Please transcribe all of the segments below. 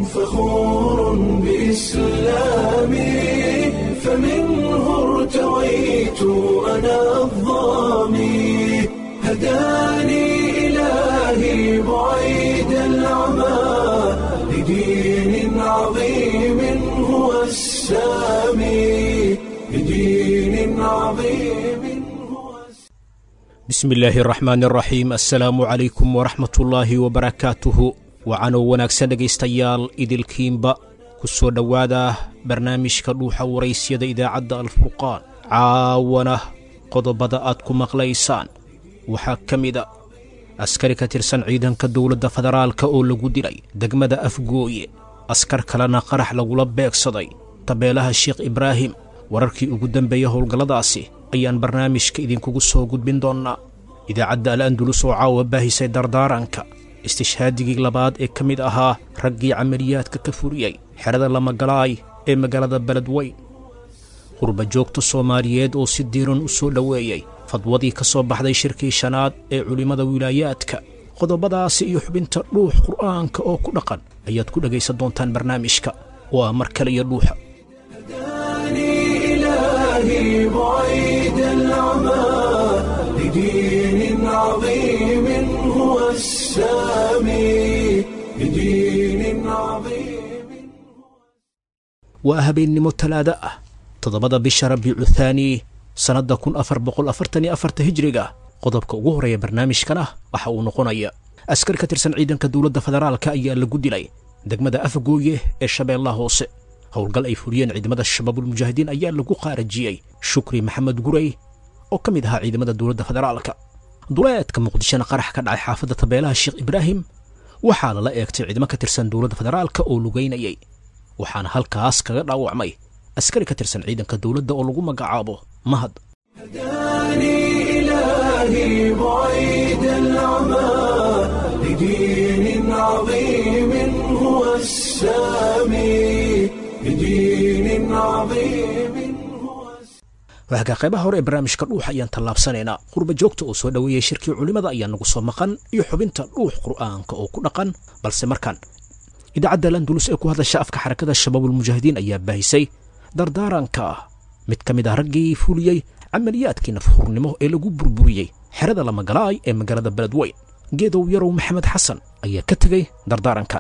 فخور بإسلامي فمنه ارتويت أنا الظامي هداني إلهي بعيد العمى لدين عظيم هو السامي لدين عظيم هو bismi illaahi araxmaan araxiim assalaamu calaykum waraxmatullaahi wabarakaatuhu wacanoo wanaagsan dhegaystayaal idilkiinba ku soo dhowaada barnaamijka dhuuxa waraysyada idaacadda alfurqaan caawana qodobada aad ku maqlaysaan waxaa ka mid a askari ka tirsan ciidanka dowladda federaalka oo lagu dilay degmada afgooye askar kalena qarax lagula beegsaday tabeelaha sheekh ibraahim wararkii ugu dambeeya howlgalladaasi ayaan barnaamijka idinkugu soo gudbin doonnaa idaacadda al andulus oo caawa baahisay dardaaranka istishhaadigii labaad ee ka mid ahaa raggii camaliyaadka ka furiyey xerada lamagalaay ee magaalada beledweyn qurba joogta soomaaliyeed oo si diiran u soo dhoweeyey fadwadii ka soo baxday shirkii shanaad ee culimmada wilaayaadka qodobadaasi iyo xubinta dhuux qur'aanka oo ku dhaqan ayaad ku dhegaysan doontaan barnaamijka waa mar kale iyo dhuuxa هداني إلهي بعيد العمى لدين عظيم هو السامي لدين عظيم waa habeennimo talaado ah toddobada bisha rabiicu thaani sannadda kun afar boqol afartan iyo afarta hijriga qodobka ugu horreeya barnaamijkan ah waxa uu noqonaya askari ka tirsan ciidanka dowladda federaalka ayaa lagu dilay degmada afgooye ee shabeellaha hoose howlgal ay fuliyeen ciidamada shabaabulmujaahidiin ayaa lagu qaarajiyey shukri maxamed gurey oo ka mid ahaa ciidamada dowladda federaalka duleedka muqdishona qarax ka dhacay xaafadda tabeelaha sheekh ibraahim waxaa lala eegtay ciidamo ka tirsan dowladda federaalka oo lugaynayay waxaana halkaas kaga dhaawacmay askari ka tirsan ciidanka dowladda oo lagu magacaabo mahad هداني إلهي بعيد العمى لدين عظيم هو السامي لدين عظيم هو waagaa qaybaha hore ee barnaamijka dhuux ayaan tallaabsanaynaa qurba joogta oo soo dhoweeyey shirkii culimmada ayaa nagu soo maqan iyo xubinta dhuux qur'aanka oo ku dhaqan balse markaan idaacadda landulus ee ku hadasha afka xarakada shabaabulmujaahidiin ayaa baahisay dardaaranka mid ka mid ah raggii fuliyey camaliyaadkii nafhurnimo ee lagu burburiyey xerada lamagalaay ee magaalada beledweyn geedow yarow maxamed xasan ayaa ka tegey dardaarankan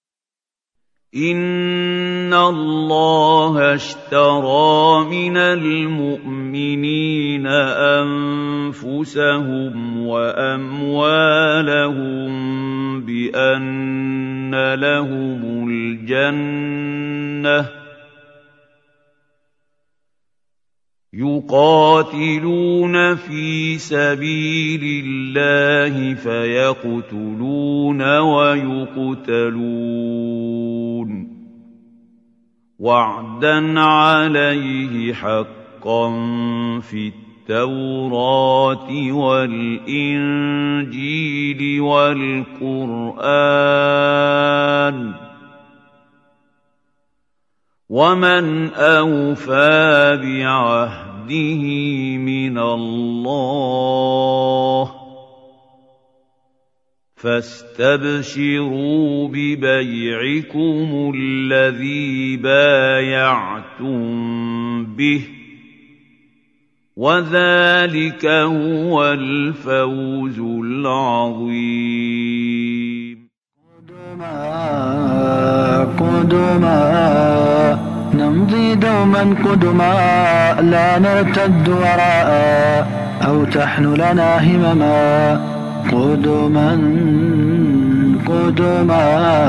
إن الله اشترى من المؤمنين أنفسهم وأموالهم بأن لهم الجنة يقاتلون في سبيل الله فيقتلون ويقتلون وعدا عليه حقا في التوراة والإنجيل والقرآن ومن أوفى بعهده من الله فاستبشروا ببيعكم الذي بايعتم به وذلك هو الفوز العظيم قدما قدما نمضي دوما قدما لا نرتد وراء أو تحن لنا همما قدما قدما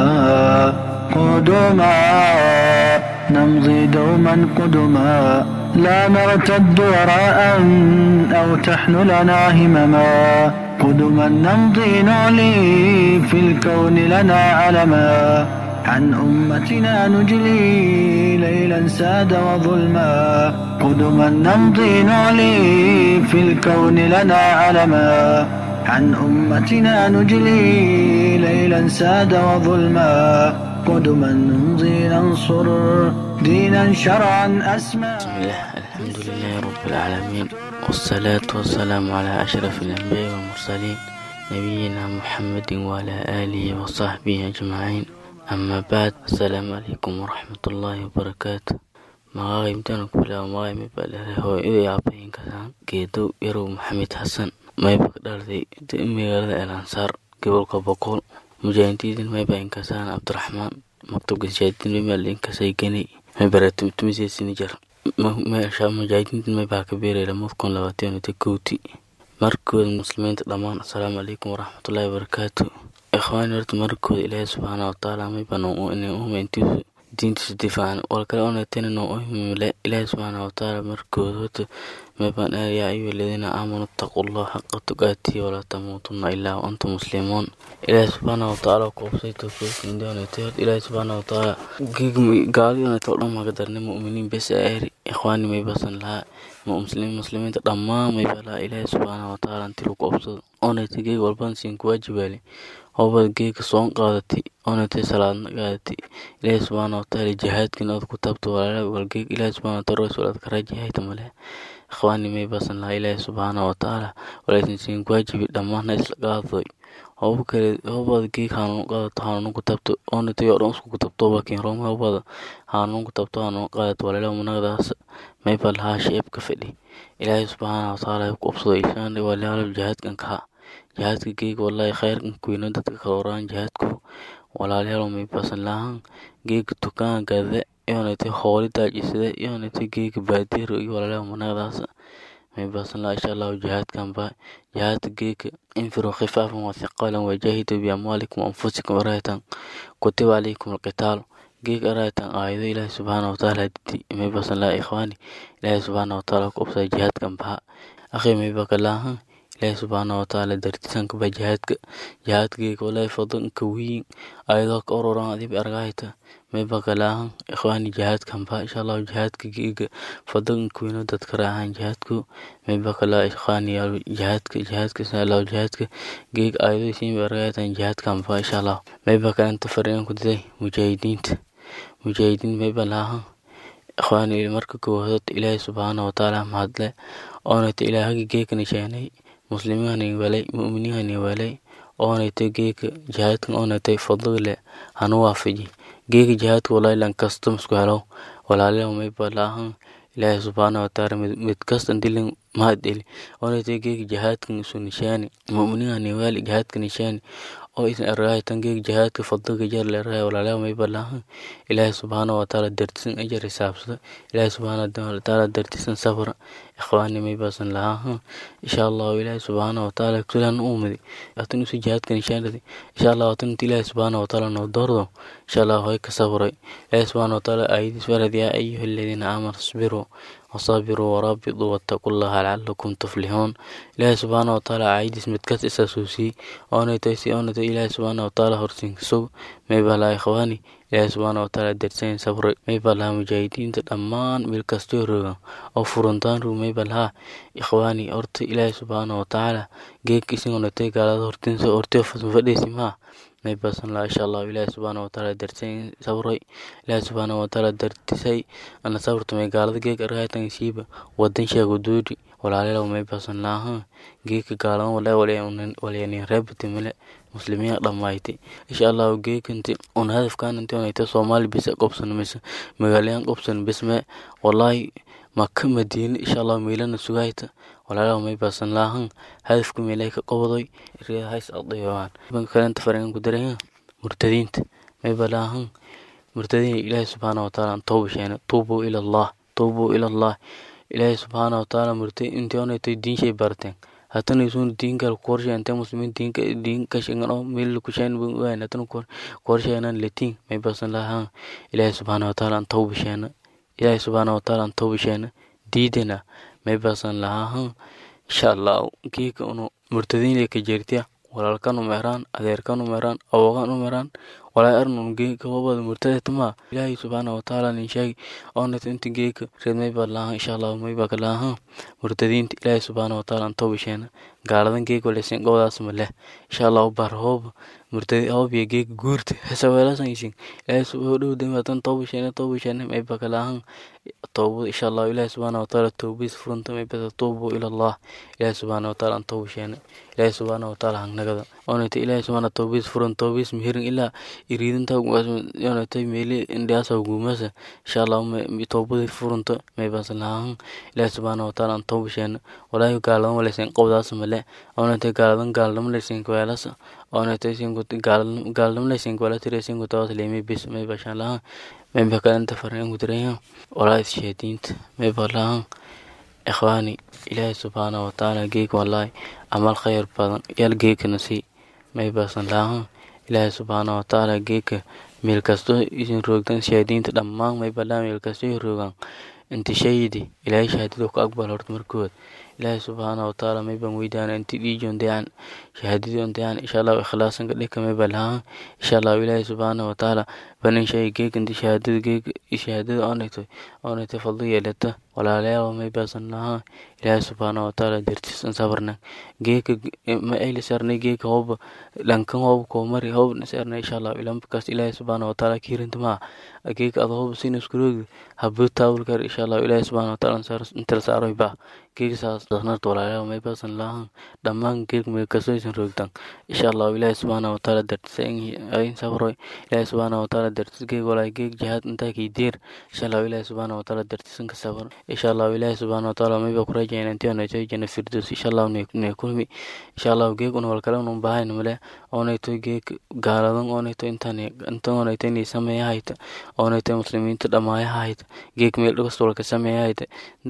قدما نمضي دوما قدما لا نرتد وراء أو تحن لنا همما قدما نمضي نعلي في الكون لنا علما عن أمتنا نجلي ليلا ساد وظلما قدما نمضي نعلي في الكون لنا علما عن أمتنا نجلي ليلا ساد وظلما قدما نمضي ننصر دينا شرعا أسمى بسم الله الحمد لله رب العالمين والصلاة والسلام على أشرف الأنبياء والمرسلين نبينا محمد وعلى آله وصحبه أجمعين أما بعد السلام عليكم ورحمة الله وبركاته magacay intaan ku bilaabo magacay may baa leedahay hooyadii aabbahin kasaan geedow yarow maxamed xasan mayba ka dhalatay magaalada elansaar gobolka boqol mujaahidiin mayba inkasaan cabdiraxmaan maktabka shahaadin mayba linkasay geni mayba tumisesinijar meesha mujaahidiinta maybaa ka beeray lamada kun labaatan iyo kowti markooda muslimiinta dhammaan assalaamu calaykum waraxmatullaahi wabarakaatu ikhwaani horta markooda ilaahay subxaana watacaala mayba noo inay umayntiisu diintiisa difaacan walkale onatena noo ohimile ilaahay subxaana watacaala markooda horta maybaan yaa ayuha aladiina aamanuu ittaqullaha xaqa tuqaatihi walaa tamuutunna ilaa wa antum muslimuun ilaahay subxaana watacaala kuubsay towfiiqindoonatay horta ilaahay subxaana watacaala gaalidonata dhan maga darnay mu'miniin bes aeri ikhwaani maybasan lahaa muslimiin muslimiinta dhammaan mayba lahaa ilaahay subxaana watacaala intii lagu obsado onatay geeg walban siin kuwaajibaale hobad geega soon qaadatay onatay salaadna qaadatay ilaahay subxaana watacaala jihaadkin ood ku taabto walaala walgeeg ilaahay subxaana watacaala rasuul aad karajihayta male ikhwaani may basan lahaa ilaahay subxaana watacaala walaysan siin waajibi dhammaanna isla qaadadoy hoba kale hobada geeg hanuun qaadato hanuun ku taabto onatay oo dhan isku ku taabto bakin rooma hobada hanuun ku taabto hanuun qaadato walaala munagadaas may ba lahaa sheebka fadhi ilaahay subxaana watacaala ku obsado ishaan walaalo jihaadkan kaha jihaadka geega wallahi khayrkan kuyno dadka kala waraan jihaadku walaalayaal may basan lahaan geega tukaan gade yonatay hooli daajisade yonatay geega baadiiro iyo walaalayaal munagadaas may basan lahaa insha allahu jihaadkan ba jihaadka geega infiruu khifaafan wa thiqaalan wajahidu biamwaalikum anfusikum araytan kutiba calaykum alqitaalu geeg araytan aayado ilaahi subxaana watacaala didi may basan lahaa ikhwaani ilaahi subxaana watacaala ku obsada jihaadkan baha akhi may baka laahan ilaahi subxaana watacaala dartisanka ba jihaadka jihaadkgeega walahi fadanka wiin ayadoo ka ororan adib argahayta may baka laahan ikhwaani jihaadkan ba insha allahu jihaadka geega fadanka wiino dadka raahan jihaadku may baka laa ikhwaani yaal jihaadka jihaadka insha allahu jihaadka geeg ayadoo siin ba argahaytan jihaadkan ba insha allah may baka inta fariin ku diday mujaahidiinta mujaahidiin may ba laahan ikhwaani marka koowaad ilaahi subxaana watacaala mahadle oonata ilaahagi geekana sheenay muslimiinhani walay mu'miniinhani walay oonaytay geeka jihaadkan oonaytay fadligle hanu waafaji geeka jihaadka walaahi lan kasta masku helo walaalayaal mayba laahan ilaahi subxaana watacaala mid kasta dilin mahad eli oonaytay geeka jihaadkan isu nishaani mu'miniinhani wali jihaadka nishaani oo isan argahay tan geeka jihaadka fadliga jar le argahay walaalayaal mayba laahan ilaahi subxaana watacaala dartisan ajar hisaabsada ilaahi subxaana watacaala dartisan sabra ikhwaani maybasan lahaa insha allahu ilaahi subxaana watacaala kulan uumadi atan usi jihaadka nishaanadi insha allahu atan inta ilaahi subxaana watacaala noo doordo insha allahu hoy ka sabray ilaahi subxaana watacaala aayadiis warad yaa ayuha aladiina aamanu isbiruu وصابروا ورابطوا واتقوا الله لعلكم تفلحون إلهي سبحانه وتعالى عايدس متكس إساسوسي أنا تيسي أنا تي إلهي سبحانه وتعالى هرسين سو ميبا لا إخواني إلهي سبحانه وتعالى درسين صبر ميبا لها مجاهدين تدمان بالكستور أو فرنتان رو ميبا لها إخواني أرت إلهي سبحانه وتعالى جيك إسين أنا تي قال هرتين سو أرتي فديسي ما may basan laha insha allahu ilaahi subxaana watacaala dartay sabray ilaahi subxaana watacaala dartisay ana sabrtumay gaalada geeg argaytan siiba wadan sheego duudi walaalayaal may basan laha geeka gaalan wala walyanin reebati male muslimiin dhammaaytay insha allahu geekanti un hadafkan inti onayta soomaali bisa qobsan mise magaalayan qobsan bisme wallahi maka madiine insha allahu meelana sugayta walaalaha may basan laahan hadafka meelay ka qobadoy riyahays adayowaan kalenta faringan ku daraya murtadiinta may balaahan murtadiin ilaahi subxaana watacaala an tooba sheena tuubuu ila allah tuubuu ila allah ilaahi subxaana watacaala murtay intii onaytay diinshay barteen hatana isun diinkal korsheente muslimiin diinka diinka shingan oo meel kushayn waan hatana korsheenan latiin may basan laahan ilaahi subxaana watacaala an tooba sheena ilaahi subxaana watacaala an tooba sheena diidana may basan lahaa insha allah geeka unu murtadiinle ka jeertiya walaalkan umeeraan adeerkan umeeraan awogan umeeraan walaa arnun geeka wabada murtadetama ilaahi subxaana watacaala nin sheegi oonat inta geeka reed mayba lahaa insha allah mayba ka lahaa murtadiinta ilaahi subxaana watacaala an tooba sheena gaaladan geeg waleysin gowdaas ma leh insha allahu bar hoob murtadi hoob iyo geeg guurta hesaweelasan isin ilaahay subhanahu dhow damatan tooba sheene tooba sheene may bakalahan toobad insha allahu ilaahay subhanahu wataala toobadiis furanta may bata tuubu ila allah ilaahay subhanahu wataala an tooba sheene ilaahay subhanahu wataala hangnagada onayta ilaahay subhanahu toobadiis furan toobadiis mihirin ilaa iriidinta onayta meeli indhiyaasa guumasa insha allahu toobadii furanta may basalahan ilaahay subhanahu wataala an tooba sheene walaahi gaaladan waleysin qowdaas male onayta gaaladan gaaladama leysin weelasa onayta gaaladama leysin weela tireysin kutawas leemay bis may bashaan lahan may bakalanta faran kutirayaan walaa isheediinta may balahan ikhwaani ilaahay subxaanahu watacaala geeg wallaahi amal khayr badan yaal geegkana sii may basan lahan ilaahay subxaanahu watacaala geegka meel kasto isin roogtan shahaadiinta dhammaan may balaan meel kasto i roogaan inti shayidi ilaahay shahaadada ku aqbal horta markood ilaahay subxaanahu watacaala may baan weydaana inti dhiijon dayan shahaadadii on dayan insha allahu ikhlaasan ka dhika may balahan insha allahu ilaahay subxaanahu watacaala banin shay geeg inti shahaadada geeg shahaadada onayto onayto fadlo yeelata walaalayaal may baasan lahaa ilaahay subxaanahu watacaala dartiisan sabarna geeka ma ayli sarnay geeka hooba dhankan hooba koomari hooba sarnay insha allahu ilamkaas ilaahay subxaanahu watacaala kiirinta maa geeka ada hooba sin iskuroogdi habbo taawulkar insha allahu ilaahay subxaanahu watacaala intala saaroy baa geeka saas dasnarta walaalayaal may baasan lahaa dhammaan geek may kasoo isan roogtan insha allahu ilaahay subxaanahu watacaala dartisa ayin sabroy ilaahay subxaanahu watacaala dartis geeg walaay geeg jihaad intaa kii deer insha allahu ilaahay subxaanahu watacaala dartisan ka sabar insha allahu ilaahay subxaanahu watacaala mayba ku rajayna intii onayto jana firdos insha allahu ne kulmi insha allahu geeg un walkale unun bahayn male onayto geeg gaaladan onayto intan intan onayto inay sameeya hayta onayto muslimiinta dhamaaya hayta geeg meel dhagasta walka sameeya hayta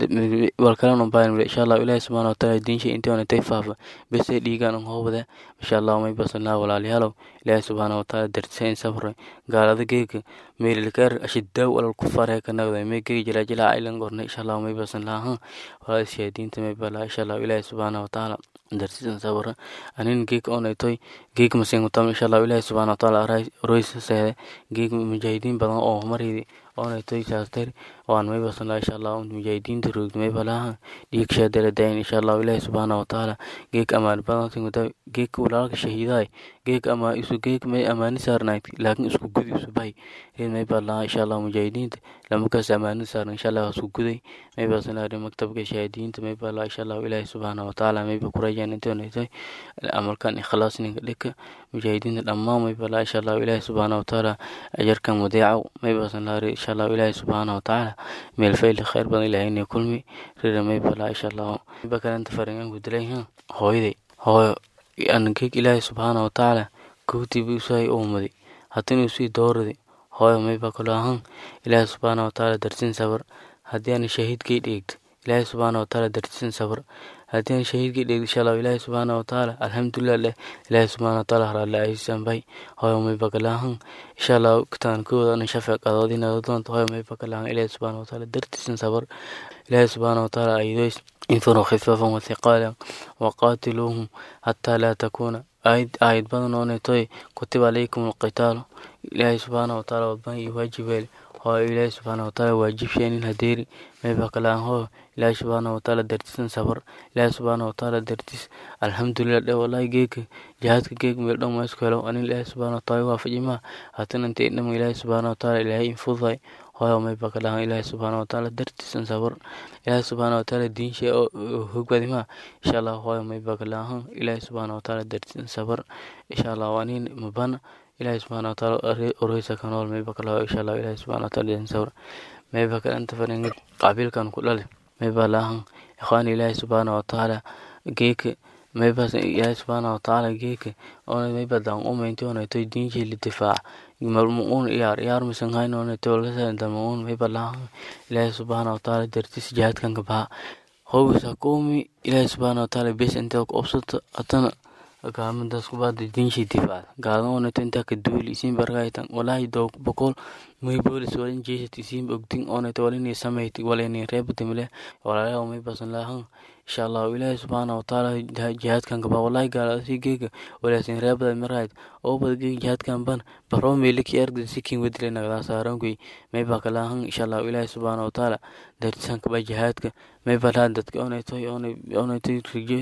walkale unun bahayn male insha allahu ilaahay subxaanahu watacaala diinsha intii onaytay faafa bese dhiigaan un hoobade insha allahu may basanlaa walaalayaalow ilaahay subxaanahu watacaala dartisa in sabray gaalada geega meelilkaar ashidaaw alal kufaar ka nagday may geegi jilaa jilaa aylan gornay insha allahu may basan lahan walaa shahaadiinta may balaa insha allahu ilaahay subxaanahu watacaala dartisan sabra anin geeg onaytoy geeg masingutam insha allahu ilaahay subxaanahu watacaala roysa seede geeg mujaahidiin badan oo maridi onaytoy saastari waan may basan laha insha allahu mujaahidiinta roogdi may balaahan dhiig shaadala dayin insha allahu ilaahay subxaanahu watacaala geeg amaan badan singuta geeg walaalka shahiidaay geeg ama isu geeg may amaani saarnayd laakiin isku gudi isu bahay reed may baa lahaa insha allahu mujaahidiinta lamakaas amaani saarna insha allah isku guday may baasan lahaa maktabka shahaadiyiinta may baa lahaa insha allahu ilaahay subxaanahu watacaala may ba ku rajaan intii onaytay amalkan ikhlaas ninka dhika mujaahidiinta dhammaan may baa lahaa insha allahu ilaahay subxaanahu watacaala ajarkan wadeecaw may baasan lahaa insha allahu ilaahay subxaanahu watacaala meel fayli khayr badan ilaahayna kulmi rira may baa lahaa insha allahu ba kalanta faringan gudalay hooyaday hooyo angeeg ilaahay subxaanahu watacaala kowtiiba usahay uumaday haddana usii dooraday hooyo mayba kalo ahan ilaahay subxaanahu watacaala darsin sabar haddii aan shahiidkay dheegto ilaahay subxaanahu watacaala darsin sabar haddii aan shahiidkay dheegto insha allahu ilaahay subxaanahu watacaala alxamdulilah leh ilaahay subxaanahu watacaala haraale aysan bay hooyo mayba kalo ahan insha allahu kitaan kooda ana shafeec adoodina doonta hooyo mayba kalo ahan ilaahay subxaanahu watacaala dartisan sabar ilaahay subxaanahu watacaala aydoys انفروا خفافا وثقالا وقاتلوهم حتى لا تكون آيد آيد بدن ونتوي كتب عليكم القتال إلهي سبحانه وتعالى وبان يواجب هو إلهي سبحانه وتعالى واجب شيء الهديري ما يبقى لان هو إلهي سبحانه وتعالى درتس صبر إلهي سبحانه وتعالى درتس الحمد لله ده والله جيك جهادك جيك مردم ما يسكلو أن إلهي سبحانه وتعالى وافق ما هاتنا انت إنما إلهي سبحانه وتعالى إلهي انفضي hooyo may baka lahan ilaahay subxaana watacaala dartiisan sabar ilaahay subxaana watacaala diinshay hogbadimaa insha allah hooyo may baka lahan ilaahay subxaana watacaala dartiisan sabar insha allah wanin mabana ilaahay subxaana watacaala oroysa kanool may baka laho insha allah ilaahay subxaana watacaala dartiisan sabar may baka anta faringid qabiilkan ku dhale may baa lahan ikhwaan ilaahay subxaana watacaala geeka maybas ilaahay subxaana watacaala geeka ona mayba dan umaynti onaytoy diinshay lidifaaca malmuun iyaar iyaar misan hayn onaytoy walkasadandamuun mayba lahan ilaahay subxaana watacaala dartis jihaadkan kabaha howisa koomi ilaahay subxaana watacaala bes intaa ku obsato atana gaamidaas kubaada diinshay difaacda gaadan onayto intaa ka duuli isiin bargaytan walaahi doog boqol may boolis walin jeesat isiin ogdin onayto walinay samayti walinay reebatamile walaalayaal may basan lahan insha allahu ilaahay subxaana watacaala jihaadkan kaba wallahi gaalasi geega walaasin reebada marayd oo bada geega jihaadkan ban baro meeliki ergda sikin wedile nagdaa saarankuy may baa kalahan insha allahu ilaahay subxaana watacaala dartisan kaba jihaadka may balaa dadka onaytoy onaytoy rijo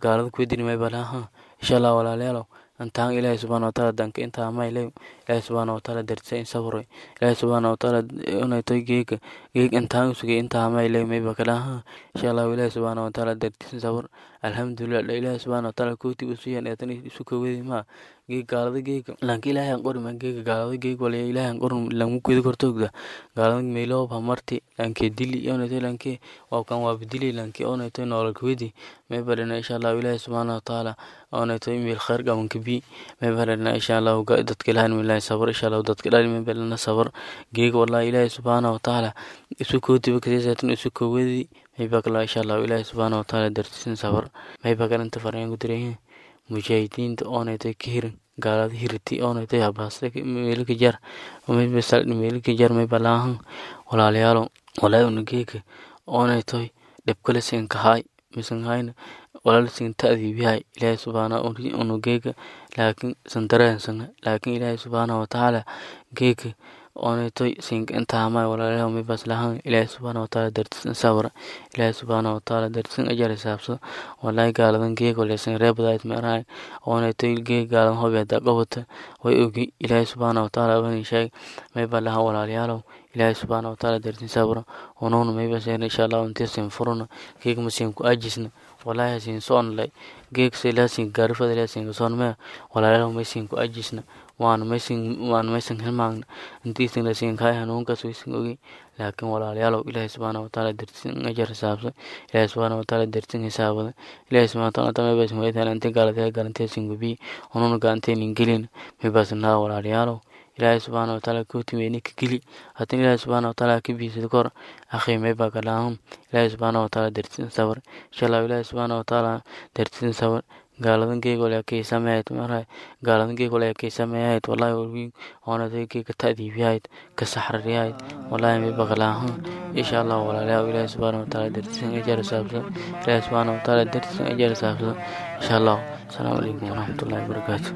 gaalada kuwedini may balaha insha allah walaalayaalow antaan ilaahay subxaana wataala danka intaa maylay ilaahay subxaana wataala dartisa in sabroy ilaahay subxaana wataala unaytoy geega geeg intaan sugay intaa maylay mayba kalaha insha allah ilaahay subxaana wataala dartisa sabr alxamdulilah dha ilaahay subxaana wataala kooti usuyan eetan isu kowedi maa geeg gaalada geega lanka ilaahay aan qorima geega gaalada geeg walaya ilaahay aan qorin lamu kwedi kortogda gaalada meyloob hamarti lanke dili onaytoy lanke waabkan waabadili lanke onaytoy noolal kwedi mayba dhana insha allah ilaahay subxaana wataala onaytoy meel khayr qabanka bi mayba dhana insha allah dadka ilahan milahi sabr insha allah dadka dhali mayba dhana sabr geega wallahi ilaahay subxaana wataala isu kootiba kaseesatan isu kowedi mayba kala insha allah ilaahay subxaana wataala dartisan sabr mayba kalanta farayaan ku diray mujaahidiinta oonaytay ka hirin gaalada hiriti oonaytay habaasta meelka jar mayba saldhi meelka jar mayba laahan walaalayaalo walaahi unageeka oonaytoy dhibkale siin kahaay misan hayna walaal siin ta'diibihay ilaahay subxaana unugeeka laakiin sandareensan laakiin ilaahay subxaana watacaala geeka oonaytoy siinka intaamay walaalayaal maybas lahan ilaahay subxaana wataala dartisan sabra ilaahay subxaana wataala dartisan ajar hisaabsado walaahi gaaladan geeg waleysan reebadaayt meerahay oonaytoy geeg gaaladan hobi hadaa qabata way ogi ilaahay subxaana wataala wani sheeg mayba lahan walaalayaalow ilaahay subxaana wataala dartin sabra unuuna mayba seen insha allah intee siin furuna geeg masiin ku ajisna walaahi hasiin soonlay geeg selaasin gaarifada ilaasin kasoon mee walaalayaalow maysiin ku ajisna waana maysan waana maysan hilmaagna intiisan lasiin kaay hanuunkaas waysan ogi laakiin walaalayaalow ilaahay subxaana wataala dartisan ajar hisaabsa ilaahay subxaana wataala dartisan hisaabada ilaahay subxaana wataala ta maybasin waytaan ante gaalatee galanteesin gubii unuuna gaanteenin gelin maybasin naa walaalayaalow ilaahay subxaana wataala kootimeeni ka geli haddin ilaahay subxaana wataala ka biisad kor akhi maybaa kalaahum ilaahay subxaana wataala dartisan sabr insha allah ilaahay subxaana wataala dartisan sabr gaaladan geeg wala kay sameeyay maray gaaladan geeg wala kay sameeyay wallahi walwi ona tay geeg ka taadiibiyayd ka saxrariyayd wallahi may baqlaahan insha Allah wala la ilaha subhanahu wa ta'ala dartisan ajar saabsa ilaha subhanahu wa ta'ala dartisan ajar saabsa insha Allah assalamu alaykum wa rahmatullahi wa barakatuh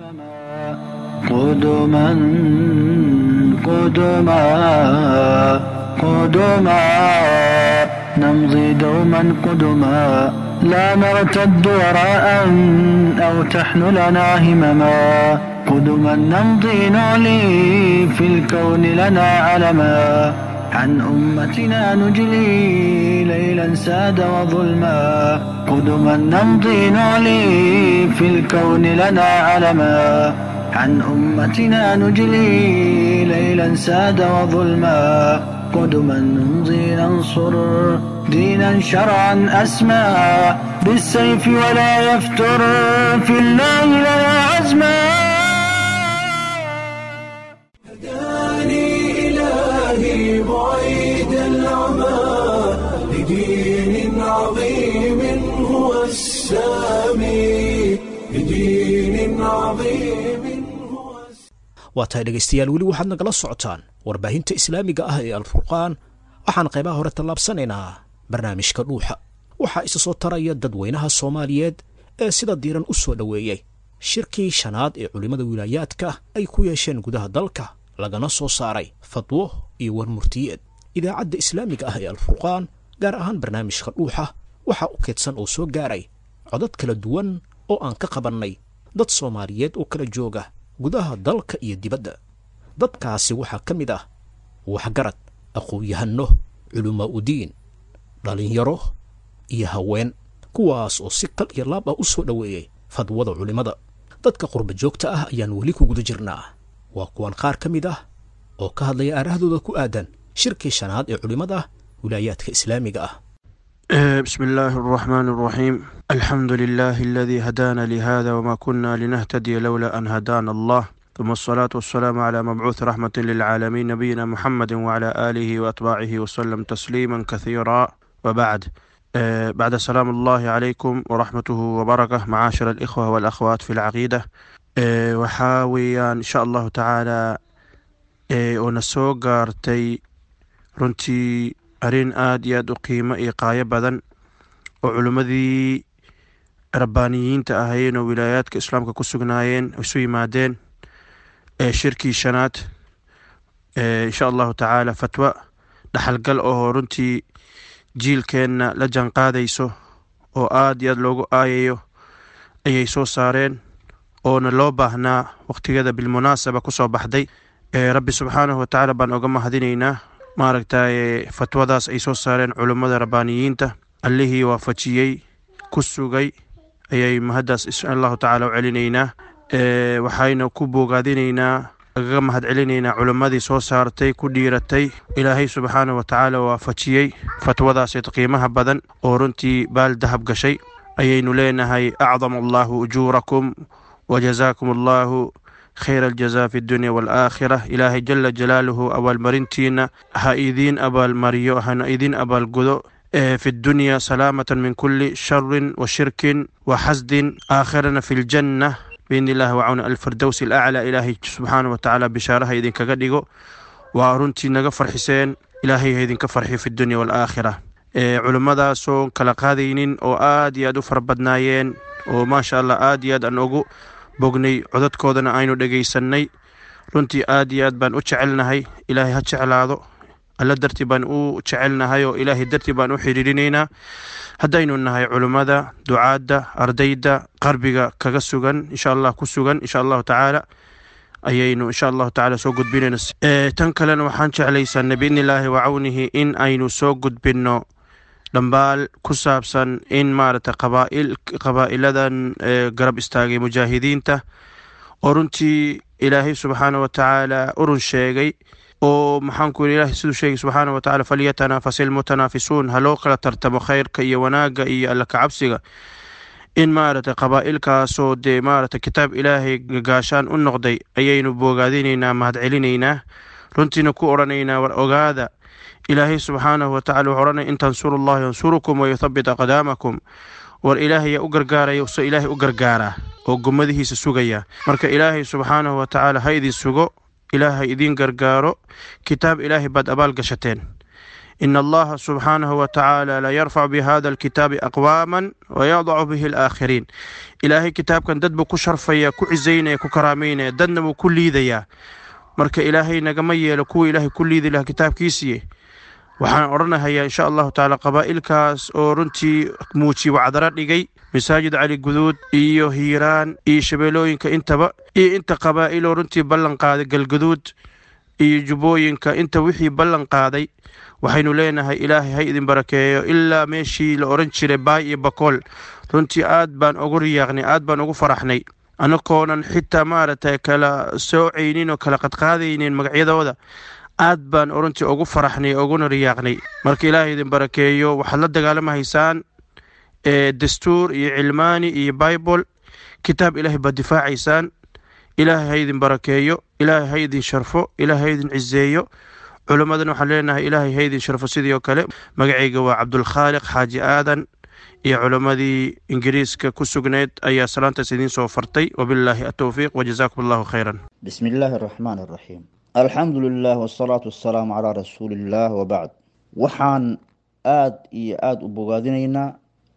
قدما قدما قدما نمضي دوما قدما لا نرتد وراء أو تحملنا همما قدما نمضي نعلي في الكون لنا علما عن أمتنا نجلي ليلا ساد وظلما قدما نمضي نعلي في الكون لنا علما عن أمتنا نجلي ليلا ساد وظلما قدما نمضي ننصر دينا شرعا أسمى بالسيف ولا يفتر في الله لنا عزما هداني إلهي بعيد العمى لدين عظيم هو السامي لدين عظيم هو waa tahay dhegaystayaal weli waxaad nagala socotaan warbaahinta islaamiga ah ee alfurqaan waxaan qaybaha hore tallaabsanaynaa barnaamijka dhuuxa waxaa isa soo taraya dadweynaha soomaaliyeed ee sida diiran u soo dhoweeyey shirkii shanaad ee culimmada wilaayaadka ay ku yeesheen gudaha dalka lagana soo saaray fadwo iyo warmurtiyeed idaacadda islaamiga ah ee alfurqaan gaar ahaan barnaamijka dhuuxa waxaa u keedsan oo soo gaaray codad kala duwan oo aan ka qabannay dad soomaaliyeed oo kala jooga gudaha dalka iyo dibadda dadkaasi waxaa ka mid ah waxgarad aqoon-yahanno culumaa udiin dhallinyaro iyo haween kuwaas oo si kal iyo laab ah u soo dhoweeyey fadwada culimmada dadka qurba joogta ah ayaan weli ku guda jirnaa waa kuwan qaar ka mid ah oo ka hadlaya aarahdooda ku aadan shirkii shanaad ee culimmada wilaayaadka islaamiga ah بسم الله الرحمن الرحيم الحمد لله الذي هدانا لهذا وما كنا لنهتدي لولا أن هدانا الله ثم الصلاة والسلام على مبعوث رحمة للعالمين نبينا محمد وعلى آله وأتباعه وسلم تسليما كثيرا وبعد آه، بعد سلام الله عليكم ورحمته وبركة معاشر الإخوة والأخوات في العقيدة آه، وحاوي إن شاء الله تعالى آه، ونسوق قارتي runtii arrin aada iyo aada u qiimo iyo qaayo badan oo culimmadii rabbaaniyiinta ahaayeen oo wilaayaadka islaamka ku sugnaayeen isu yimaadeen ee shirkii shanaad ee insha allahu tacaala fatwa dhaxalgal oo runtii jiilkeenna la janqaadayso oo aada iyo aada loogu aayayo ayay soo saareen oona loo baahnaa wakhtigeeda bilmunaasaba kusoo baxday rabbi subxaanahu watacaala baan oga mahadinaynaa maaragtay fatwadaas ay soo saareen culummada rabbaaniyiinta allihii waafajiyey ku sugay ayay mahaddaas insha allahu tacaala u celinaynaa waxayna ku boogaadinaynaa agaga mahad celinaynaa culimmadii soo saartay ku dhiiratay ilaahay subxaanahu watacaala waafajiyey fatwadaaseed qiimaha badan oo runtii baal dahab gashay ayaynu leenahay acdama allahu ujuurakum wajazaakum allahu khayra aljaza fi dunya waalaakhira ilaahay jala jalaaluhu abaalmarintiina ha idiin abaalmariyo hana idiin abaalgudo في الدنيا سلامة من كل شر وشرك وحسد آخرنا في الجنة بإذن الله وعون الفردوس الأعلى إلهي سبحانه وتعالى بشارها إذن كقدقو وأرنتي نغفر حسين إلهي إذن كفرحي في الدنيا والآخرة culimmadaasoo kala qaadaynin oo aad iyo aad u fara badnaayeen oo maasha allah aad iyo aad aan ugu bognay codadkoodana aynu dhegaysanay runtii aad iyo aad baan u jecelnahay ilaahay ha jeclaado alla dartii baan u jecelnahay oo ilaahay dartii baan u xidhiirinaynaa haddaynu nahay culimmada ducaadda ardayda qarbiga kaga sugan insha allah ku sugan insha allahu tacaala ayaynu insha allahu tacaala soo gudbinayna tan kalena waxaan jeclaysanay biidni illaahi wacawnihi in aynu soo gudbinno dhambaal ku saabsan in maaragtay qabaail qabaa'iladan garab istaagay mujaahidiinta oo runtii ilaahay subxaana wa tacaala urun sheegay oo maxaanku yidhi ilahay siduu sheegay subxaana wa tacala falyatanafasi almutanaafisuun ha loo kala tartamo khayrka iyo wanaagga iyo alla kacabsiga in maaragtay qabaa'ilkaasoo dee maaragtay kitaab ilaahay gaashaan u noqday ayaynu boogaadinaynaa mahadcelinaynaa runtiina ku odhanaynaa war ogaada ilaahay subxaanahu watacala wuxuu odhanaya in tansuru allahi yansurukum wayuthabit aqdaamakum war ilaahay yaa u gargaaraya se ilaahay u gargaaraa oo gummadihiisa sugaya marka ilaahay subxaanahu wa tacaala ha idin sugo ilaahay idiin gargaaro kitaab ilaahay baad abaal gashateen in allaha subxaanahu wa tacaala la yarfac bihada alkitaabi aqwaaman wayadacu bihi alaakhiriin ilaahay kitaabkan dad buu ku sharfaya ku cisaynaya ku karaameynaya dadna wuu ku liidayaa marka ilaahay nagama yeelo kuwa ilaahay ku liidi lahaa kitaabkiisiiye waxaan odhanahayaa insha allahu tacaala qabaa'ilkaas oo runtii muuji wacdaro dhigay masaajid cali guduud iyo hiiraan iyo shabeelooyinka intaba iyo inta qabaa'iloo runtii ballan qaaday galguduud iyo jubbooyinka inta wixii ballan qaaday waxaynu leenahay ilaahay ha idin barakeeyo ilaa meeshii la odhan jiray baay iyo bakool runtii aad baan ugu riyaaqnay aad baan ugu faraxnay anakoonan xitaa maaragtay kala soocaynin oo kala qadqaadaynin magacyadooda aad baan runtii ugu faraxnay uguna riyaaqnay marka ilaahay idin barakeeyo waxaad la dagaalamahaysaan dastuur iyo cilmaani iyo bible kitaab ilaahay baad difaacaysaan ilaahay ha idin barakeeyo ilaahay ha idin sharfo ilaahay ha idin ciseeyo culimmadan waxaan leenahay ilaahay ha idin sharfo sidii oo kale magacayga waa cabdulkhaaliq xaaji aadan iyo culimmadii ingiriiska ku sugnayd ayaa salaantaas idiin soo fartay wabilaahi atowfiiq wajazaakum allahu khayran بسم الله الرحمن الرحيم الحمد لله والصلاة والسلام على رسول الله وبعد waxaan aada iyo aada u bogaadinaynaa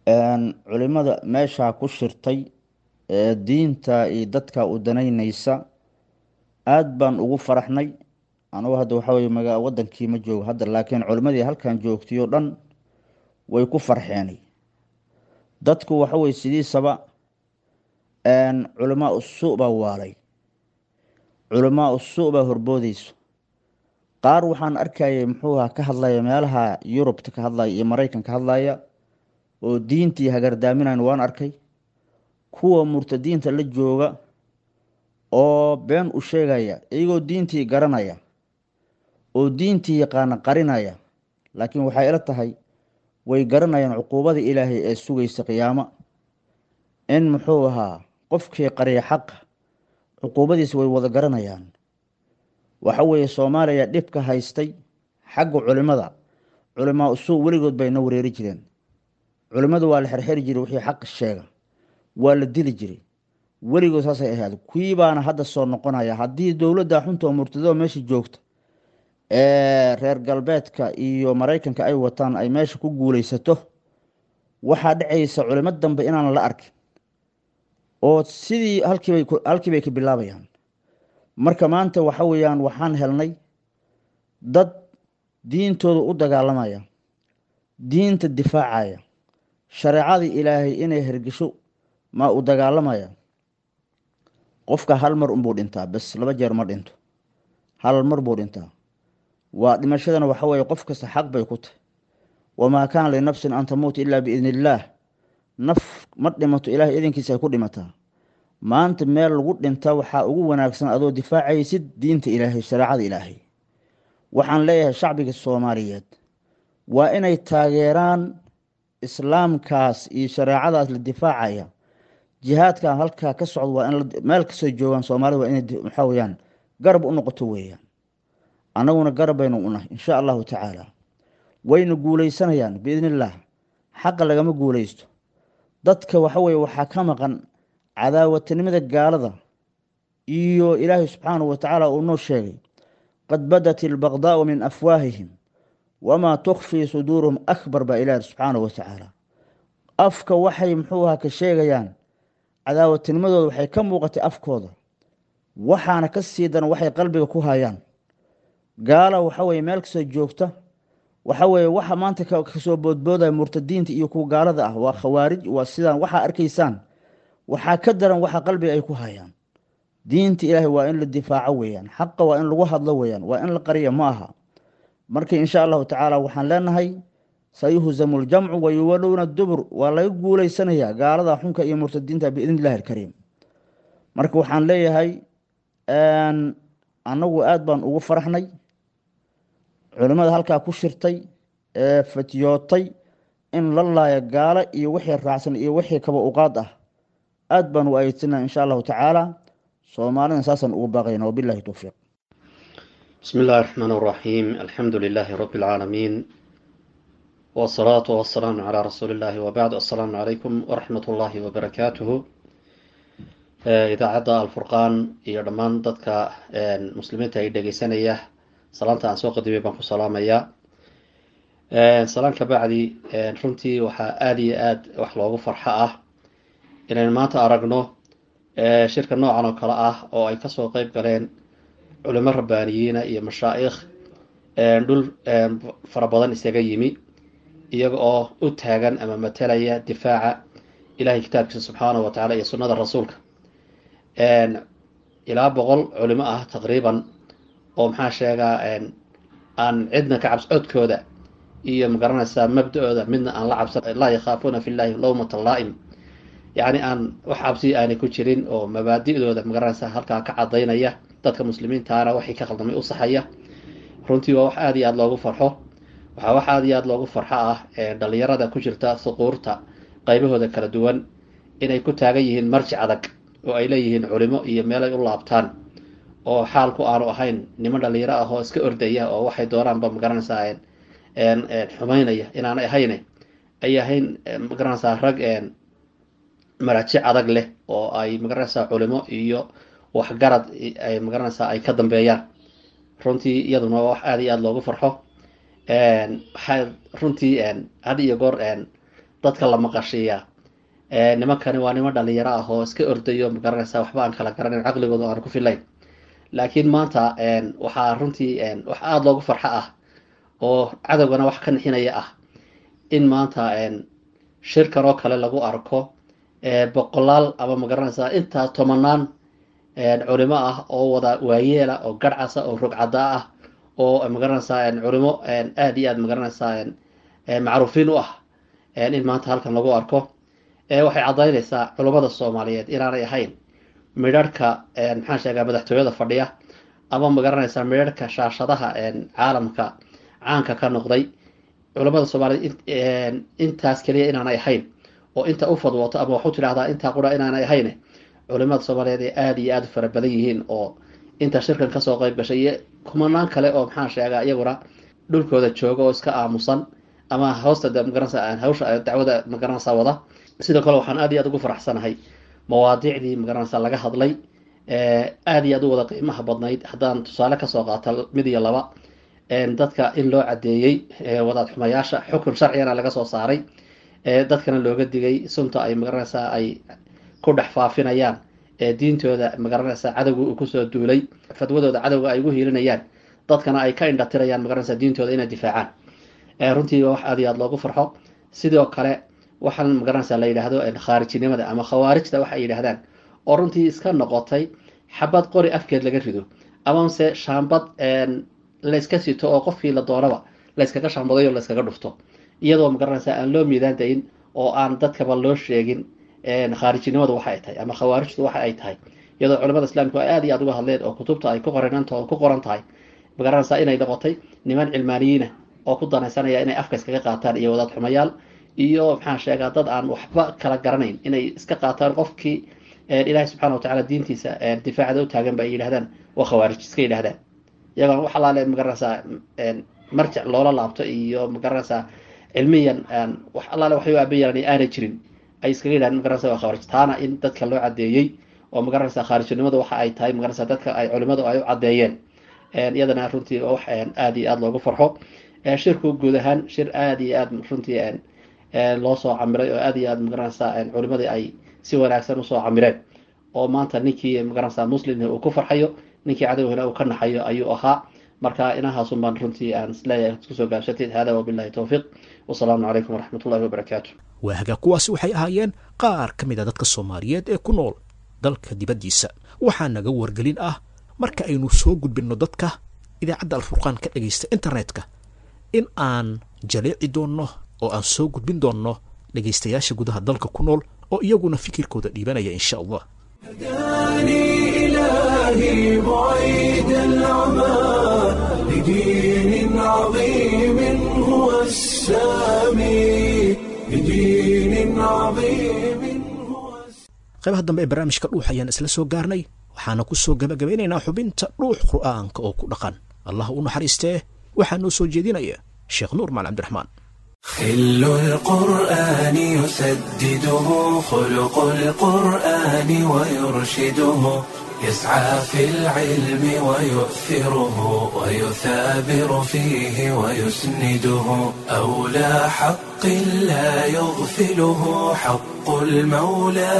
culimada meeshaa ku shirtay ee diinta iyo dadka u danaynaysa aada baan ugu faraxnay anugu hadda waxaa weye maga wadankii ma joogo hadda laakiin culimadii halkan joogtay oo dhan way ku farxeenay dadku waxa weye sidiisaba culamaa usu baa waalay culamaa usu baa horboodeyso qaar waxaan arkayay muxuuha ka hadlaya meelaha yurubta ka hadlaya iyo maraykan ka hadlaya oo diintii hagardaaminayn waan arkay kuwa murtadiinta la jooga oo been u sheegaya iyagoo diintii garanaya oo diintii yaqaana qarinaya laakiin waxay ila tahay way garanayaan cuquubada ilaahay ee sugaysa qiyaamo in muxuu ahaa qofkii qariya xaqa cuquubadiisa way wada garanayaan waxa weeye soomaaliya dhibka haystay xagga culimada culimaa usuu weligood bayna wareeri jireen culimada waa la xerxeri jiray wixii xaq sheega waa la dili jiray weligood saasay ahayd kuwii baana hadda soo noqonaya haddii dowladda xunta oo murtadoo meesha joogta ee reer galbeedka iyo maraykanka ay wataan ay meesha ku guuleysato waxaa dhacaysa culimo dambe inaan la arkin oo sidii halkiibay halkii bay ka bilaabayaan marka maanta waxa weeyaan waxaan helnay dad diintooda u dagaalamaya diinta difaacaya shareecadii ilaahay inay hergesho maa u dagaalamaya qofka hal mar unbuu dhintaa bes laba jeer ma dhinto hal mar buu dhintaa waa dhimashadana waxa weeye qof kasta xaq bay ku tahay wamaa kaana linafsin an tamuuta ilaa biidni illaah naf ma dhimato ilaahay idinkiisa ay ku dhimataa maanta meel lagu dhinta waxaa ugu wanaagsan adoo difaacaysid diinta ilaahay shareecada ilaahay waxaan leeyahay shacbiga soomaaliyeed waa inay taageeraan islaamkaas iyo shareecadaas la difaacaya jihaadkan halkaa ka socdo waa in meel kasoo joogaan soomaalida waa inay maxaa weyaan garab u noqoto weeyaan annaguna garab baynu unahay insha allahu tacaala wayna guuleysanayaan biidni illaah xaqa lagama guuleysto dadka waxa weye waxaa ka maqan cadaawatinimada gaalada iyo ilaahay subxaanahu watacaala uu noo sheegay qad badat ilbaqdaau min afwaahihim wamaa tukfii suduuruhum akbar baa ilaahi subxaanahu watacaala afka waxay muxuu ahaa ka sheegayaan cadaawatinimadooda waxay ka muuqatay afkooda waxaana ka sii daran waxay qalbiga ku hayaan gaala waxa weye meel kasoo joogta waxa weye waxa maanta kasoo boodboodaya murtadiinta iyo kuwa gaalada ah waa khawaarij waa sidaan waxaa arkaysaan waxaa ka daran waxa qalbiga ay ku hayaan diinta ilaahay waa in la difaaco weeyaan xaqa waa in lagu hadlo weeyaan waa in la qariya ma aha marka insha allahu tacaala waxaan leenahay sayuhzamu ljamcu wayuwalowna dubur waa laga guuleysanayaa gaalada xunka iyo murtadiinta biidn illahi alkariim marka waxaan leeyahay annagu aada baan ugu faraxnay culimmada halkaa ku shirtay ee fatyootay in la laaya gaalo iyo wixii raacsan iyo wixii kaba uqaad ah aada baan u ayedsana insha allahu tacaala soomaalina saasaan ugu baaqayna wabilahi towfiiq بسم الله الرحمن الرحيم الحمد لله رب العالمين والصلاة والسلام على رسول الله وبعد السلام عليكم ورحمة الله وبركاته idaacadda alfurqaan iyo dhammaan dadka muslimiinta ay dhegeysanaya salaanta aan soo qadimay baan ku salaamayaa salaan ka bacdi runtii waxaa aada iyo aad wax loogu farxo ah inaynu maanta aragno shirka noocan oo kale ah oo ay kasoo qeyb galeen culimo rabbaaniyiina iyo mashaa'ikh dhul fara badan isaga yimi iyaga oo u taagan ama matalaya difaaca ilahay kitaabkiisa subxaanahu wa tacala iyo sunnada rasuulka ilaa boqol culimo ah taqriiban oo maxaa sheegaa aan cidna ka cabs codkooda iyo magaranaysaa mabda-ooda midna aan la cabsan laa yakhaafuuna fi llahi lowmata laa'im yacni aan wax cabsi aanay ku jirin oo mabaadi'dooda magaranaysaa halkaa ka cadaynaya dadka muslimiintaana waxay ka khaldamay u saxaya runtii waa wax aada iyo aada loogu farxo waxaa wax aada iyo aada loogu farxo ah dhalinyarada ku jirta suquurta qaybahooda kala duwan inay ku taagan yihiin marji adag oo ay leeyihiin culimo iyo meelay u laabtaan oo xaalku aanu ahayn niman dhalinyaro ah oo iska ordaya oo waxay doonaanba magaranaysaa xumaynaya inaanay ahayne ay ahayn magaranaysaa rag maraajic adag leh oo ay magaranaysaa culimo iyo waxgarad ay magaranaysaa ay ka dambeeyaan runtii iyaduna waa wax aada iyo aada loogu farxo waxaa runtii had iyo goor dadka la maqashiiyaa nimankani waa niman dhalinyaro ah oo iska ordayo magaranaysaa waxba aan kala garanayn caqligooda aan ku filayn laakiin maanta waxaa runtii wax aada loogu farxo ah oo cadowgana wax ka nixinaya ah in maanta shirkan oo kale lagu arko boqolaal ama magaranaysaa intaa tobanaan culimo ah oo wada waayeela oo garhcasa oo rogcada ah oo magaranaysaa culimo aada iyo aada magaranaysaa macruufiin u ah in maanta halkan lagu arko waxay caddaynaysaa culummada soomaaliyeed inaanay ahayn midharhka maxaa sheegaa madaxtooyada fadhiya ama magaranaysaa midharhka shaashadaha caalamka caanka ka noqday culummada soomaaliyeed intaas keliya inaanay ahayn oo inta u fadwooto ama waxu tidhahdaa intaa qura inaanay ahayn culimada soomaaliyeed ay aada iyo aada u fara badan yihiin oo inta shirkan kasoo qeyb gashay iyo kumanaan kale oo maxaa sheegaa iyaguna dhulkooda jooga oo iska aamusan ama hoosta magaranaysa hawsha dacwada magaranaysa wada sidoo kale waxaan aada iyo aada ugu faraxsanahay mawaadiicdii magaranaysa laga hadlay aada iyo aada u wada qiimaha badnayd haddaan tusaale kasoo qaato mid iyo laba dadka in loo cadeeyey wadaad xumayaasha xukun sharcigana laga soo saaray dadkana looga digay sunta ay magaranaysaa ay ku dhex faafinayaan diintooda magaranaysaa cadowga uu kusoo duulay fadwadooda cadowga ay ugu hiilinayaan dadkana ay ka indhatirayaan magaranaysaa diintooda inay difaacaan runtii waa wax aada iyo aada loogu farxo sidoo kale waxaan magaranaysaa la yidhaahdo khaarijinimada ama khawaarijta waxa ay yidhaahdaan oo runtii iska noqotay xabad qori afkeed laga rido amase shaambad layska sito oo qofkii la doonaba layskaga shaambadayo layskaga dhufto iyadoo magaranaysaa aan loo miidaan dayin oo aan dadkaba loo sheegin khaarijinimadu waxa ay tahay ama khawaarijtu waxa ay tahay iyadoo culamada islaamku ay aad iyo aad uga hadleen oo kutubta ay ku qoranant ku qoran tahay magaranaysaa inay noqotay niman cilmaaniyiina oo ku danaysanaya inay afka iskaga qaataan iyo wadaad xumayaal iyo maxaan sheegaa dad aan waxba kala garanayn inay iska qaataan qofkii ilaahay subxana watacaala diintiisa difaacda u taagan ba ay yidhahdaan waa khawaarij iska yidhahdaan iyagoon wax alaale magaranaysaa marjac loola laabto iyo magaranaysaa cilmiyan wax allaale waxay u aabayalan aanay jirin ay iskaga yidhahdaan magaranaysa waa khawaarij taana in dadka loo caddeeyey oo magaranaysaa khaarijnimadu waxa ay tahay magaranaysaa dadka ay culimadu ay u caddeeyeen iyadana runtii wax aad iyo aad loogu farxo shirku guud ahaan shir aad iyo aad runtii loo soo camiray oo aad iyo aad magaranaysaa culimadii ay si wanaagsan usoo camireen oo maanta ninkii magaranaysaa muslim uu ku farxayo ninkii cadowhina uu ka naxayo ayuu ahaa marka inahaasun baan runtii aan isleeyahay kusoo gaabsatid hada wabillahi towfiiq wasalaamu calaykum waraxmat ullahi wabarakaatu waahagaa kuwaasi waxay ahaayeen qaar ka mid a dadka soomaaliyeed ee ku nool dalka dibaddiisa waxaa naga wargelin ah marka aynu soo gudbinno dadka idaacadda alfurqaan ka dhegaysta internetka in aan jaleeci doonno oo aan soo gudbin doonno dhegaystayaasha gudaha dalka ku nool oo iyaguna fikirkooda dhiibanaya insha allah هداني إلهي بعيد العمى لدين عظيم هو السامي لدين عظيم هو qaybaha dambe ee barnaamijka dhuux ayaan isla soo gaarnay waxaana ku soo gabagabeynaynaa xubinta dhuux qur'aanka oo ku dhaqan allah u naxariistee waxaa noo soo jeedinaya sheekh nuur maal cabdiraxmaan خل القرآن يسدده خلق القرآن ويرشده يسعى في العلم ويؤثره ويثابر فيه ويسنده أولى حق لا يغفله حق المولى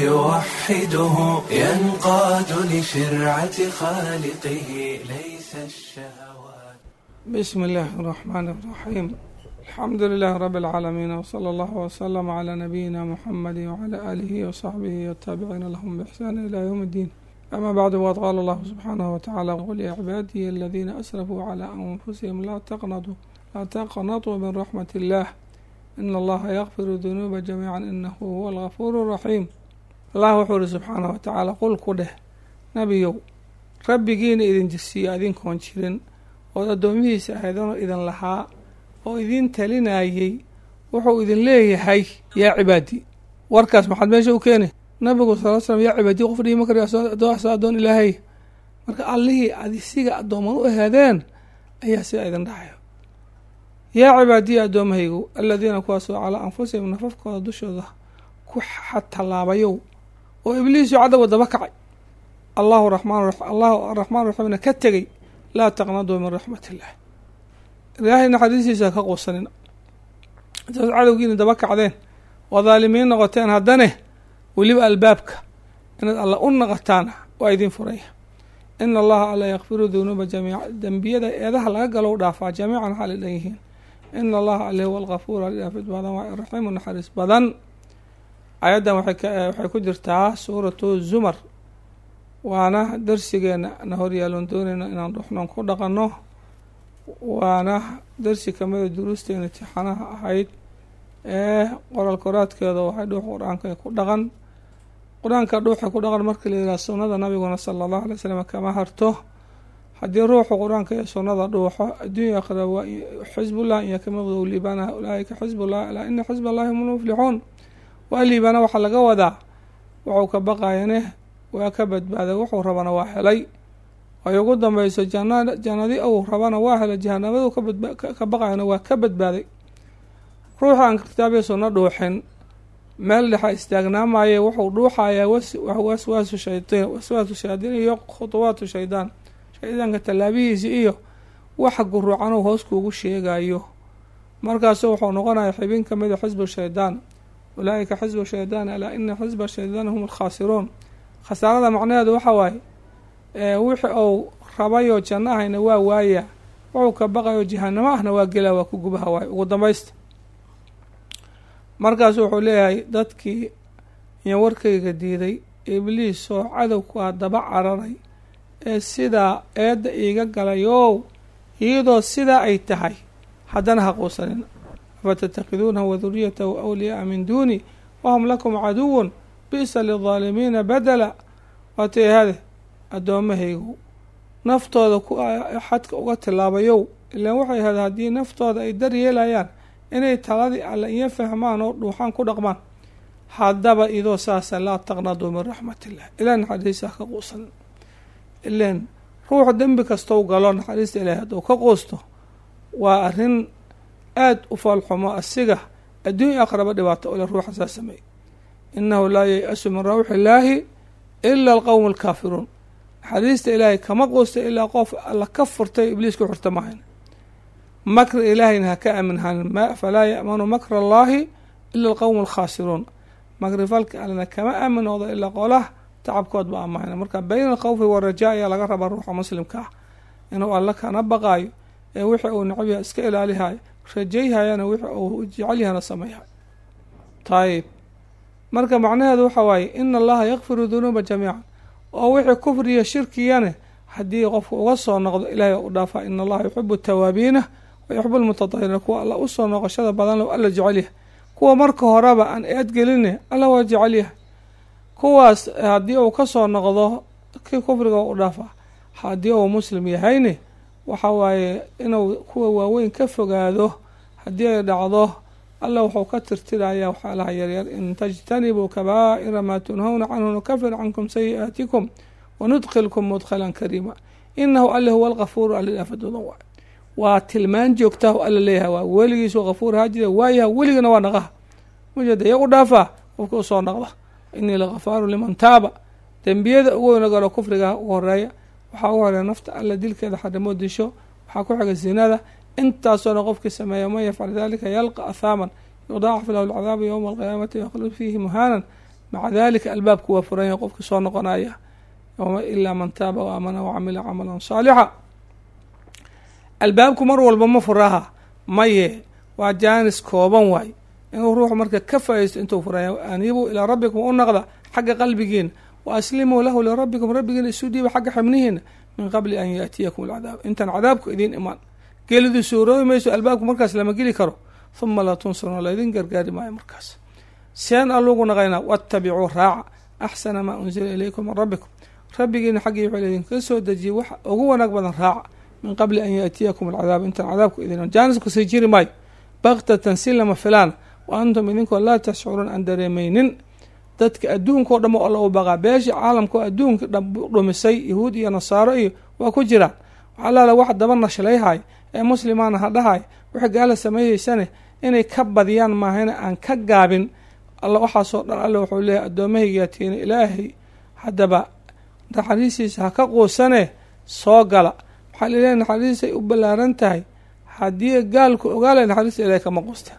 فيوحده ينقاد لشرعة خالقه ليس الشهوات بسم الله الرحمن الرحيم الحمد لله رب العالمين وصلى الله وسلم على نبينا محمد وعلى آله وصحبه والتابعين لهم بإحسان إلى يوم الدين أما بعد وقد قال الله سبحانه وتعالى قل يا عبادي الذين أسرفوا على أنفسهم لا تقنطوا لا تقنطوا من رحمة الله إن الله يغفر الذنوب جميعا إنه هو الغفور الرحيم الله وحوله سبحانه وتعالى قل كده نبيو rabbigiina idin jirsiiyo adinkoon jirin ood addoomihiisa ahaydano idin lahaa oo idin talinayey wuxuu idin leeyahay yaa cibaadi warkaas maxaad meesha u keeni nabigu sal l slam yaa cibaadi qof dhihi makari addoon addoon ilaahay marka allihii ad isiga addooman u ahaadeen ayaa sidaa idin dhahayo yaa cibaadiya addoommahaygu aladiina kuwaasoo calaa anfusihim nafafkooda dushooda ku xatallaabayow oo ibliisu cadowga daba kacay allahu raxmaan allahu araxmaan raxiimna ka tegey laa taqnaduu min raxmat illah ilaahay naxariistiisa ka quusanina intaas cadowgiina daba kacdeen oo dhaalimiin noqoteen haddane weliba albaabka inaad alla u naqataana waa idin furaya ina allaha alla yakfiru dunuuba jamiica dembiyada eedaha laga galow dhaafaa jamiican xaalay dhan yihiin ina allaha alle huwa alkafuur aldhaafid badan waa raxiimu naxariis badan ayaddan waxay ku jirtaa suuratu zumar waana darsigeena na horyaaluun doonayna inaan dhuxnoon ku dhaqanno waana darsi kamida duruusteena imtixaanaha ahayd ee qoraal koraadkeeda waxay dhuux qur-aanka ku dhaqan qur-aanka dhuuxa ku dhaqan marka la yidhaha sunnada nabiguna sala allahu alay slam kama harto haddii ruuxu qur-aanka iyo sunnada dhuuxo adduunya akhira waa xisbullah iyo kamaqdow liibaanaha ulaaika xisbullah alaa ina xisb allahi hum lmuflixuun waa liibaana waxaa laga wadaa wuxuu ka baqayane waa ka badbaaday wuxuu rabana waa helay ay ugu dambeyso jana jannadi uu rabana waa helay jahanabadu ka baqayana waa ka badbaaday ruuxa aan kitaabiya sunno dhuuxin meel dhexa istaagnaamaye wuxuu dhuuxayaa waswaasu shaydiin waswaasu shayaadiin iyo khutuwaatu shaydaan shaydaanka tallaabihiisi iyo waxa guruucan uu hoos kuugu sheegayo markaasu wuxuu noqonaya xibin kamida xisbu shaydaan ulaaika xisbu shaydaan alaa ina xisba shaydaan hum alkhaasiruun khasaarada macnaheedu waxa waaye wixii uu rabayoo janno ahayna waa waaya wuxuu ka baqayo jahanamo ahna waa gelaa waa ku gubaha waaye ugu dambaysta markaasu wuxuu leeyahay dadkii iyo warkayga diiday ibliis oo cadowkaa daba cararay ee sidaa eedda iiga galayow iyadoo sidaa ay tahay haddana ha quusanina afatattakhiduunahu waduriyatahu awliyaaa min duuni wahum lakum caduwun bi'sa lildaalimiina badela waatay hade addoommahaygu naftooda ku xadka uga tilaabayow ilaan waxay ahayd haddii naftooda ay dar yeelayaan inay taladii alle iyo fahmaan oo dhuuxaan ku dhaqmaan haddaba idoo saasa laa taqnaduu min raxmat illah ilah naxariista ha ka quusan ilan ruuxu dembi kastou galo naxariista ilahi hadduu ka quusto waa arrin aada u foolxumo asiga adduun iyo aqraba dhibaato ole ruuxa saa sameeyey innahu laa yay-asu min rawxi illaahi ila alqowmu alkaafiruun naxariista ilaahay kama quusta ilaa qof alla ka furtay ibliis ku xurta mahayn makri ilaahayna ha ka aaminhanin falaa ya'manu makra allaahi ila alqowmu alkhaasiruun makri falka allena kama aaminoodo ilaa qolaha tacabkood ba amahayna marka bayna alkhawfi warajaa ayaa laga rabaa ruuxa muslimka ah inuu alla kana baqaayo ee wixii uu necabyaha iska ilaalihayo rajayhayana wixii uu jecelyahana sameeyhayo tayib marka macnaheedu waxa waaye ina allaha yakfiru dunuuba jamiican oo wixii kufriya shirkiyane haddii qofku uga soo noqdo ilaahay u dhaafaa ina allaha yuxibu tawaabiina wa yuxibu lmutatahiriina kuwa alla usoo noqoshada badan lo alla jecelyahay kuwa marka horeba aan eedgeline alla waa jecelyahay kuwaas haddii uu kasoo noqdo kii kufriga u dhaafaa haddii uu muslim yahayne waxa waaye inuu kuwa waaweyn ka fogaado haddii ay dhacdo alla wuxuu ka tirtirayaa waxyaalaha yaryar in tajtanibuu kabaa'ira maa tunhawna canhu nukafir cankum sayi'aatikum wanudkilkum mudkhalan kariima inahu alle huwa alkafuuru alilaafaduudan waay waa tilmaan joogtaah alla leeyahay waa weligiisu kafuur haa jira waayaha weligana waa naqaha mujeda iya u dhaafaa qofka usoo naqda inii lakafaaru liman taaba dembiyada ugu weyna galo kufriga ugu horeeya waxaa ugu horeeya nafta alla dilkeeda xarimo disho waxaa ku xiga zinada intaasoo qofkii sameeya man yafcal dalika yalqa ahaaman yudaacaf lahu lcadaabu yowma alqiyaamati yakhlud fiihi muhaanan maca dalika albaabku waa furan yahay qofkii soo noqonaya ilaa man taaba wa aamana wacamila camalan saalixa albaabku mar walba ma furaha maye waa jaanis kooban waay inuu ruuxu marka ka faa'iisto intuu furaya aniibuu ilaa rabbikum u naqda xagga qalbigiina wa aslimuu lahu lirabbikum rabbigiina isu dhiiba xagga xibnihiina min qabli an yaatiyakum alcadaab intaan cadaabku idiin imaan gelidu suuroobi mayso albaabku markaas lama geli karo huma laa tunsaruuna laydin gargaari maayo markaas seen allugu naqaynaa waattabicuu raaca axsana maa unsila ilaykum min rabbikum rabbigiina xaggii wuxuu idinka soo dejiyey wax ugu wanaag badan raaca min qabli an yaatiyakum alcadaab intaan cadaabku idin jaanisku sii jiri maayo baktatan si lama filaan wa antum idinkoo laa tashcuruun aan dareemaynin dadka adduunkao dham alla u baqaa beesha caalamkao adduunka dhumisay yahuud iyo nasaaro iyo waa ku jiraan waxaa laala wax daba nashlayhay ee muslimaana ha dhahay waxay gaala sameeyeysane inay ka badiyaan maahayna aan ka gaabin alla waxaasoo dhan alle wuxuu leeyahay addoommahaygaatiina ilaahay haddaba naxariistiisa ha ka quusane soo gala waxaa laleeyahay naxariistay u ballaaran tahay haddii gaalku ogaala naxariista ilahay kama quusta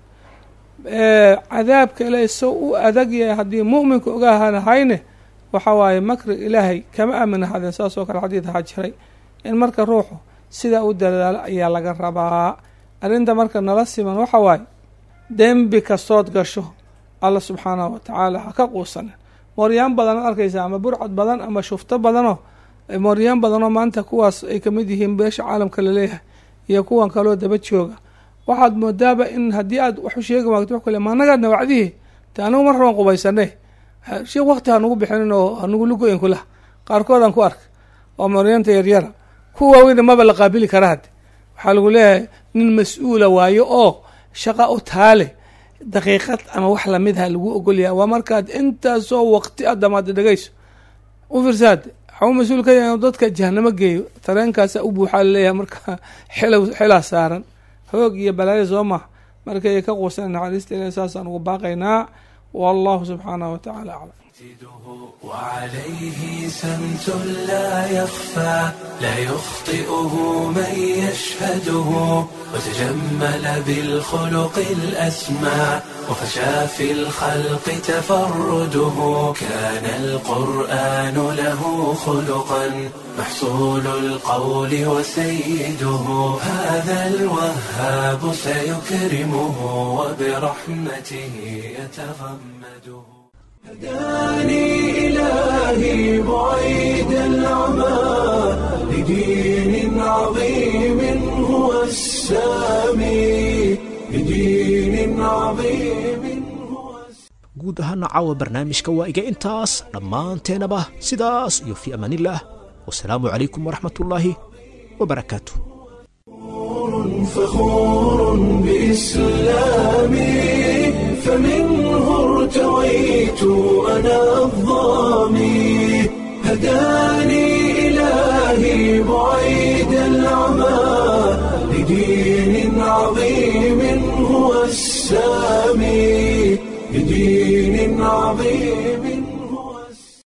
cadaabka ilaahay soo u adag yahay haddii mu'minka ogahanahayne waxa waaye makri ilaahay kama aamin ahadeen saas oo kale xadiid ahaa jiray in marka ruuxu sidaa u dadaalo ayaa laga rabaa arrinta marka nala siman waxa waaye dembi kastood gasho alla subxaanahu watacaala ha ka quusanin mooryaan badan ad arkaysa ama burcad badan ama shufto badanoo mooryaan badanoo maanta kuwaas ay kamid yihiin beesha caalamka laleeyahay iyo kuwan kaloo daba jooga waxaad moodaaba in haddii aad wax u sheegi maagto wax kale maanagaadna wacdihi te anigu mar raban qubaysane sheekh wakti hanugu bixinin oo hanugu lugoyin kulah qaarkoodaan ku ark oo mooryaanta yaryara kuwa waaweyna maba la qaabili kara hadde waxaa lagu leeyahay nin mas-uula waayo oo shaqa u taale daqiiqad ama wax lamidha lagu ogolyahay waa markaad intaasoo waqti a damaada dhegeyso u fiirsaade waxau mas-uul ka yahay dadka jahanamo geeyo tareenkaasa u buuxaa laleeyahay marka xelow xelaa saaran hoog iyo balaayo soo maha markay ka quusan naxariista ilahi saasaan ugu baaqaynaa wallahu subxaanahu watacaala aclam وعليه سمت لا يخفى لا يخطئه من يشهده وتجمل بالخلق الأسمى وفشى في الخلق تفرده كان القرآن له خلقا محصول القول وسيده هذا الوهاب سيكرمه وبرحمته يتغمده هداني إلهي بعيد العمى لدين عظيم هو السامي لدين عظيم guud ahaana caawa barnaamijka waa iga intaas dhammaanteenaba sidaas iyo fii amaanillaah wasalaamu calaykum waraxmatullaahi wabarakaatu فخور بإسلامي فمنه ارتويت أنا الظامي هداني إلهي بعيد العمى لدين عظيم هو السامي لدين عظيم